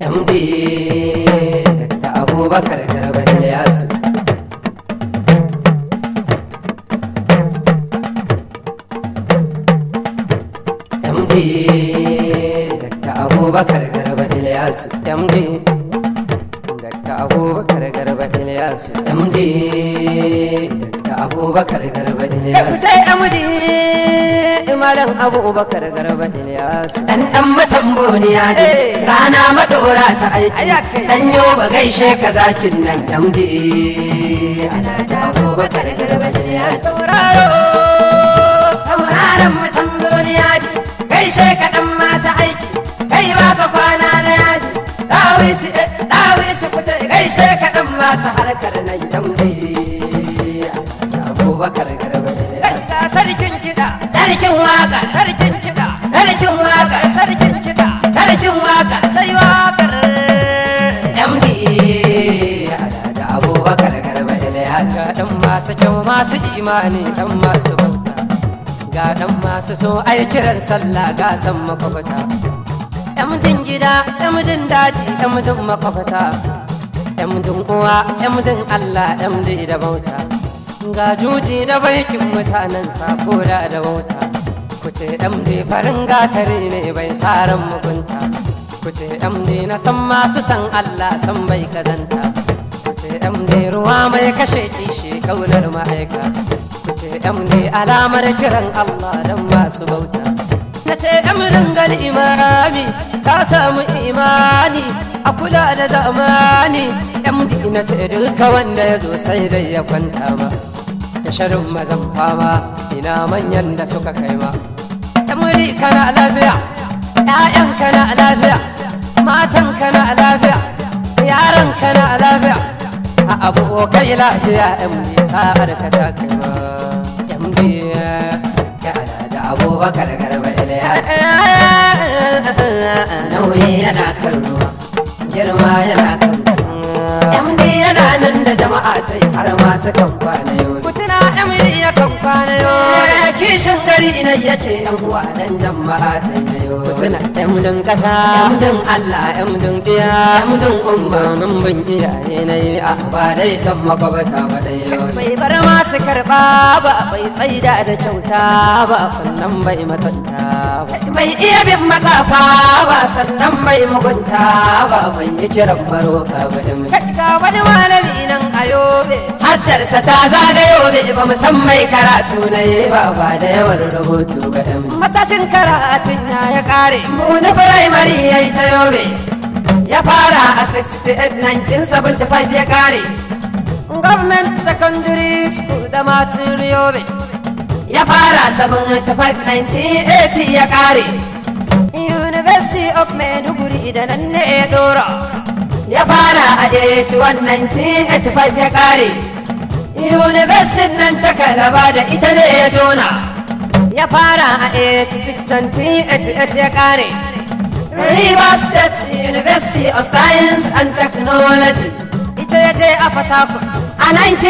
md da abubakar garba ilyasu md da abubakar garba ilyasu md da abubakar garba ilyasu md da abubakar garba ilyasu sai md malam abubakar garba ilyasu dan dan matamboniya ne rana madora ta aiki dan yo ba gaishe ka zakin nan md alhaji abubakar garba ilyasu sauraro tauraron matamboniya ne gaishe ka dan masu aiki kai ba ka kwana na yaji dawisi dawisi kuce gaishe ka dan masu harkar nan md abubakar garba ilyasu sarkin kiɗa sarkin waka sarkin kiɗa sarkin waka sarkin kiɗa sarkin waka sai wakar MD da abubakar garba ilyas ga dan masu kyau masu imani dan masu bauta ga dan masu so ai kiran sallah ga san makwabta MDin gida MDin daji MDin makwabta MDin uwa MDin Allah MD da bauta ga juji da baikin mutanen sako da da wauta ku ce md farin gatari ne bai tsarin mugunta ku ce md na san masu san allah san bai kazanta ku ce md ruwa mai kashe kishi kaunar ma'aika ku ce md alamar kiran allah don masu bauta na ce mdin gal imami ka samu imani a kula da zamani md na ce duka wanda ya zo sai dai ya kwanta ma da sharin mazan fama ina manyan da suka kai ma muri kana lafiya ƴaƴan kana lafiya matan kana lafiya yaran kana lafiya a abokai lafiya yan sa'ar ka ta kai ma yan biya ya da abubakar garba ilyas nauyi yana karnuwa girma yana kan MD yana nan da jama'a ta yi har masu kan kwana yau. Kutuna MD ya kan kwana yau. Kishin gari ina ya ce yan uwa dan jama'a ta yi yau. Kutuna MDin kasa, MDin Allah, MDin diya, MDin umma mun bin iyaye na yi a ba dai san makwabata ba dai yau. Bai bar masu karɓa ba, bai tsaida da kyauta ba, sannan bai matsanta ba. Bai iya bin matsafa ba, sannan bai mugunta ba, bai yi kiran maroka ba ga wani malami nan a yobe haddarsa ta zaga yobe ba mu san mai karatu na yi ba ba da yawan rubutu ba da matacin karatun ya ya kare mu na firamare ya yi ta yobe ya fara a 68 1975 ya kare government secondary school da matin yobe ya fara 75 1980 ya kare University of Maiduguri da nan ne ya dora ya fara a 81-1985 ya kare university nan ta kalaba da ita ne ya jona ya fara a 86-1988 ya kare river state university of science and technology ita ya je a fatakun a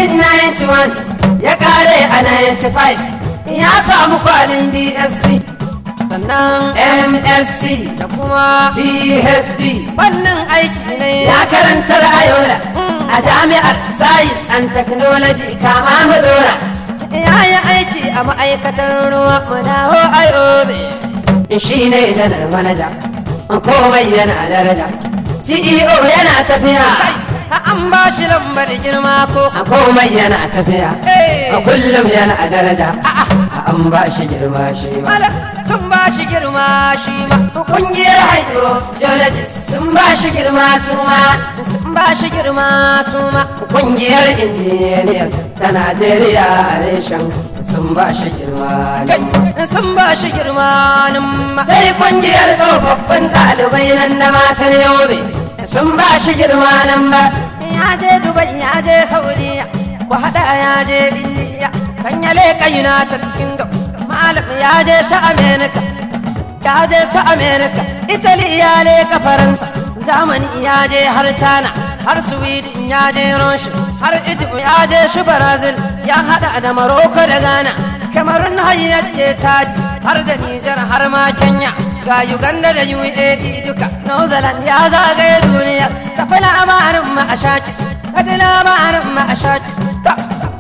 1991 ya kare a 95 ya samu kwalin dsc sannan msc da kuma phd wannan aiki ne ya karantar ayola a jami'ar science and technology kama mu dora ya yi aiki a ma'aikatar ruwa mu dawo ayobe shi ne janar manaja komai yana daraja ceo yana tafiya an ba shi lambar girma ko a komai yana tafiya a kullum yana daraja an ba shi girma shi ma sun ba shi girma shi ma kungiyar hydrogeologist sun ba shi girma su ma sun ba shi girma su ma kungiyar engineers ta najeriya a reshen sun ba shi girma sun ba shi girma sai kungiyar tsofaffin ɗalibai nan na matar yobe sun ba shi girma nan ba ya je dubai ya je saudiya ku haɗa ya je indiya kan ya leƙa united kingdom malam ya je sha america ya je su america italy ya leƙa faransa germany ya je har china har sweden ya je russia har egypt ya je shi brazil ya haɗa da morocco da ghana kamarun hayyace chadi har da nijar har ma kenya ga uganda da uae duka new zealand ya zagaye duniya tafi labarin ma a shaki kaji labarin ma a shaki ta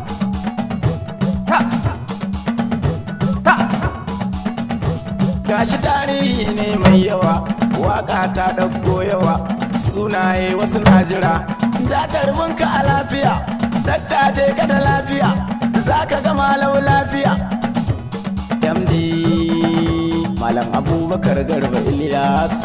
ta ta gashi tarihi ne mai yawa waka ta ɗauko yawa sunaye wasu na jira ja tarbinka a lafiya dakta je ka da lafiya za ka ga malau lafiya md malam abubakar garba iliyasu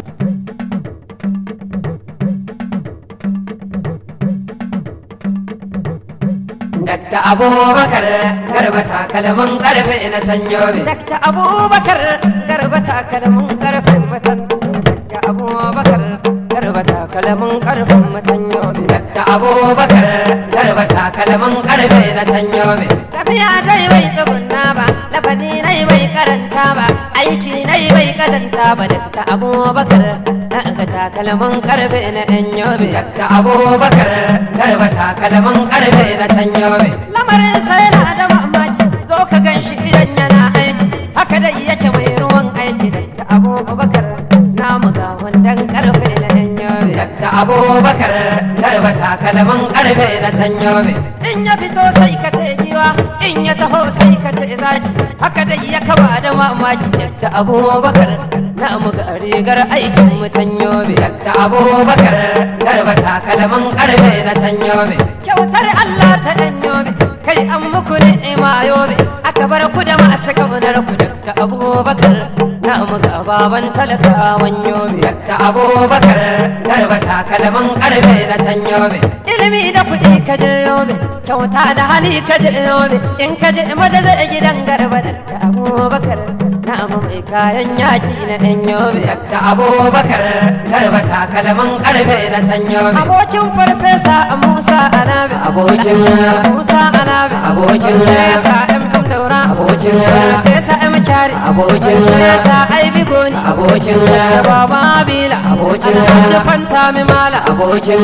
Dakta Abubakar garba takalmin karfe na can yobe. Dakta Abubakar garba takalmin karfe matan. Dakta Abubakar garba takalmin karfe matan yobe. Dakta Abubakar garba takalmin karfe na can yobe. Tafiya dai bai tsugunna ba, lafazi nai bai karanta ba, aiki nai bai kazanta ba. Dakta Abubakar na ga takalmin karfe na yan yobe. Dakta Abubakar garba takalmin karfe na can yobe. Lamarin sai na da mamaki, zo ka gan shi idan yana aiki. Haka dai yake mai ruwan aiki. Dakta Abubakar na muga wandan karfe na yan yobe. Dakta Abubakar garba takalmin karfe na can yobe. In ya fito sai ka ce giwa, in ya taho sai ka ce zaki. Haka dai ya kaba da mamaki. Dakta Abubakar na muga rigar aikin mutan yobe. Dakta Abubakar garba takalmin karfe na can yobe. Kyautar Allah ta yan yobe, kai an muku ni'ima yobe. Aka bar ku da masu kaunar ku Dakta Abubakar na muga baban talakawan yobe. Dakta Abubakar garba takalmin karfe na can yobe. Ilimi da kuɗi ka je yobe, kyauta da hali ka je yobe. In ka je maza zai gidan garba Dakta Abubakar na abu mai kayan yaƙi na ɗan yobe. Dakta Abubakar garba takalmin karfe na can yobe. Abokin farfesa Musa Alabi. Abokin Musa Alabi. Abokin Farfesa M. M. Daura. Abokin Farfesa M. Kyari. Abokin Farfesa Aibi Goni. Abokin Baba Bila. Abokin Hajji Fanta Mimala. Abokin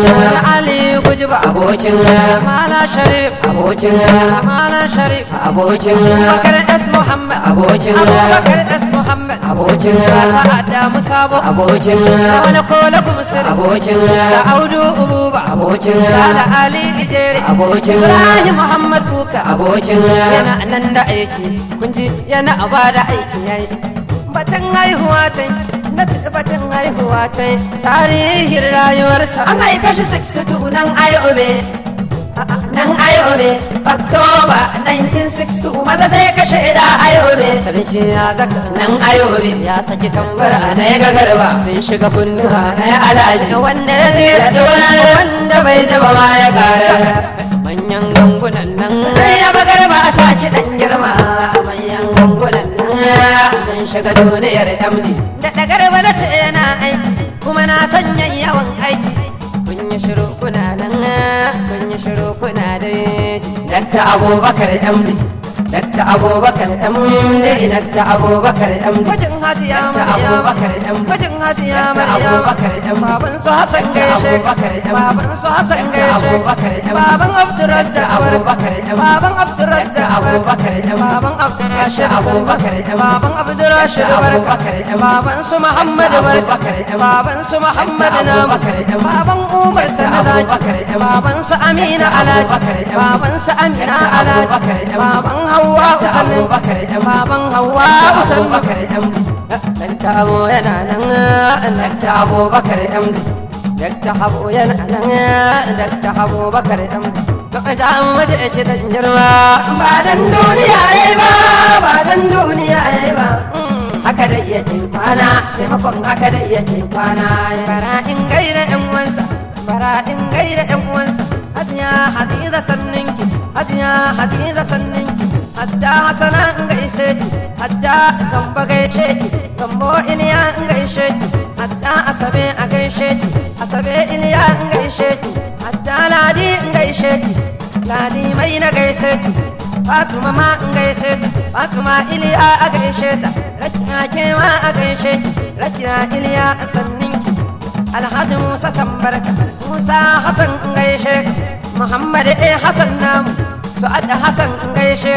Ali Gujiba. Abokin Mala Sharif. Abokin Mala Sharif. Abokin Bakar S. Muhammad. Abokin Abubakar S. Muhammad. Abokin Ta'adda Musabo. Abokin Wani Kola Gumsir. Abokin Audu Ububa. Abokin Sala Ali Ijeri. Abokin Ibrahim Muhammad Buka. Abokin Yana nan da aiki. Kun ji yana ba da aiki yayi. Batun haihuwa ta yi. Na ci batun haihuwa ta yi. Tarihin rayuwarsa. An haife shi 62 nan Ayobe. nan ayobe oktoba 1962 maza zai kashe da ayobe sarki ya zaka nan ayobe ya saki tambara na ya gagarba sun shiga kunnuwa na ya alaji wanda ya zira da wani wanda bai zaba ma ya kara manyan gangunan nan sai ya bagarba a saki dan girma manyan gangunan nan mun shiga duniyar md da dagarba na ce yana aiki kuma na sanya yawan aiki kun yi shiru kuna nan kun yi shiru kuna da dakta abubakar md dakta abubakar md dakta abubakar md gwajin hajiya maryama gwajin hajiya maryama baban su hasan gaishe baban su hasan gaishe baban abdurrazzaq baban abdurrazzaq baban abdurrashid baban abdurrashid barka baban su muhammad barka baban su muhammad namu baban umar sanazaki baban su amina alaji baban su amina alaji baban hawa usannin baban hawa usannin dan tabo yana nan dan tabo bakar amdi dakta habo yana nan dakta habo bakar amdi to a jan waje ce da girma ba dan duniya yayi ba ba dan duniya yayi ba haka da iya ke kwana taimakon haka da iya ke kwana bara in gaida yan uwansa bara in gaida yan uwansa hajiya hadiza sanninki hajiya hadiza sanninki hajja hasana in gaishe ki hajja gamba gaishe ki gambo iliya in gaishe ki hajja asabe a gaishe ki asabe iliya in gaishe ki hajja ladi in gaishe ki ladi mai na gaishe ki Fatuma ma in gaishe ta Fatuma iliya a gaishe ta Rakina ke ma a gaishe ki Rakina iliya a sanninki Alhaji Musa Sambarka Musa Hassan in gaishe ka Muhammad A Hassan namu Su'ad Hassan in gaishe ka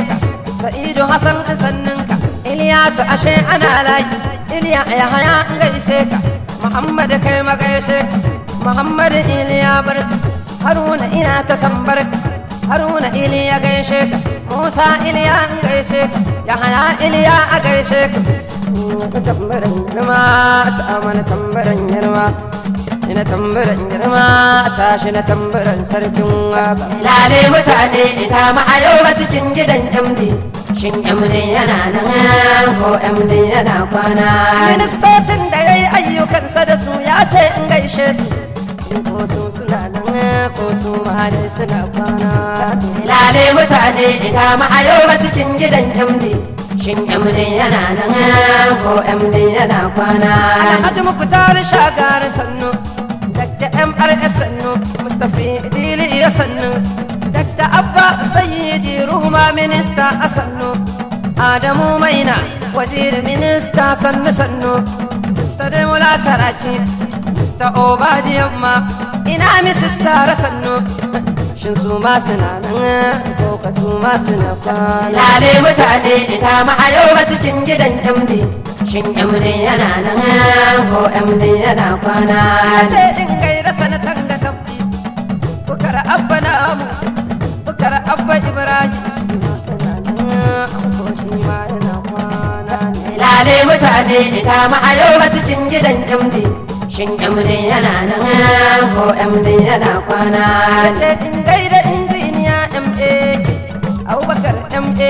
sa'idu hasan sanninka iliyasu ashe ana layi iliya ya haya gaishe ka muhammad kai magaishe ka muhammad iliya barka haruna ina ta san barka haruna iliya gaishe ka musa iliya gaishe ka ya haya iliya a gaishe ka tambarin girma sa'amana tambarin girma ina tambarin girma tashi na tambarin sarkin waka lale mutane ina ma a yau ba cikin gidan md shin md yana nan ko md yana kwana ministocin da ya yi ayyukansa da su ya ce in gaishe su ko su suna nan ko su ma dai suna kwana lale mutane ina ma a yau ba cikin gidan md Shin MD yana nan ko MD yana kwana? Alhaji Mukhtar Shagar sannu, Dr. MRS sannu, Mustapha Idili ya sannu, Dr. Abba Sayyidi Ruma Minista a sannu, Adamu Maina Waziri Minista sannu sannu, Mr. Demola Saraki, Mr. Obadi Yamma, ina Mrs. Sara sannu. shin su ma suna nan ko ka su ma suna kwana lale mutane ina ma a yau ba cikin gidan MD shin MD yana nan ko MD yana kwana ce in gaira sanatan ga tabbi bukar abba na amu bukar abba ibrahim shi ma yana nan ko shi ma yana kwana lale mutane ina ma a yau ba cikin gidan MD Shin MD yana nan ko MD yana kwana? Ce in gaida injiniya MD Abubakar MD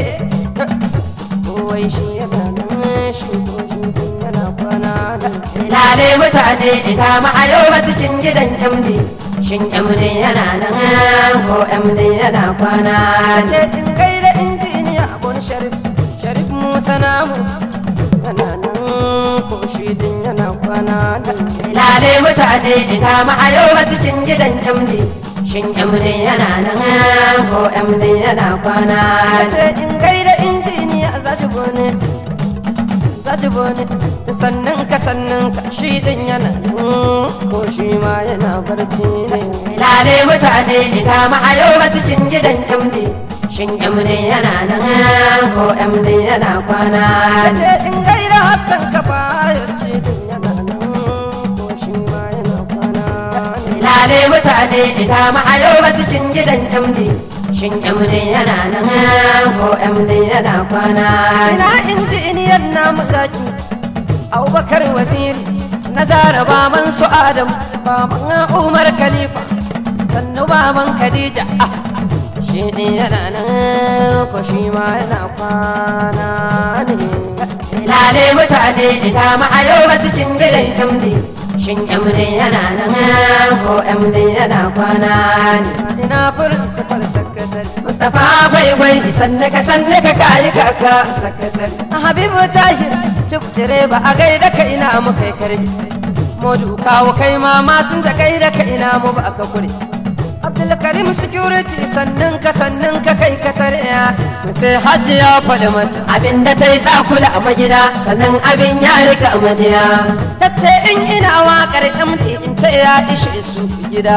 Kowai shi yana nan shi ko shi yana kwana Lale mutane ina ma a yau ba cikin gidan MD Shin MD yana nan ko MD yana kwana? Ce in gaida injiniya Abun Sharif Sharif Musa namu yana nan ko shi din yana kwana da lale mutane ina ma a yau ba cikin gidan MD shin MD yana nan ko MD yana kwana ce in gaida injiniya zaji bone zaji bone sannan ka sannan ka shi din yana nan ko shi ma yana barci ne lale mutane ina ma a yau ba cikin gidan MD Shin MD yana nan ko MD yana kwana? Ce in gaira Hassan ka baya shi din yana nan ko shi ma yana kwana. Lale mutane ina ma a yau ba cikin gidan MD. Shin MD yana nan ko MD yana kwana? Ina injiniyan namu zaki. Abubakar waziri na zara baban su Adam baban Umar Khalifa sannu baban Khadija ah shi ɗin yana nan ko shi ma yana kwana ne lale mutane ina ma a yau ba cikin gidan MD shin MD yana nan ko MD yana kwana ne ina principal secretary Mustapha gwaigwai sanne ka sanne ka kayi kaka secretary Habibu Tahir cif direba a gaida ka ina mu kai karbi Modu kawo kai ma ma sun ta gaida ka ina mu ba ka kure Abdulkarim security sannan ka sannan ka kai ka tarya mace hajji ya faɗi mata abinda ta yi takula a magida sannan abin ya rika madiya ta ce in ina waƙar MD in ce ya ishe su gida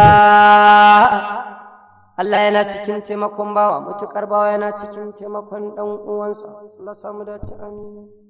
Allah yana cikin taimakon bawa mutukar bawa yana cikin taimakon ɗan uwansa Allah samu dace amin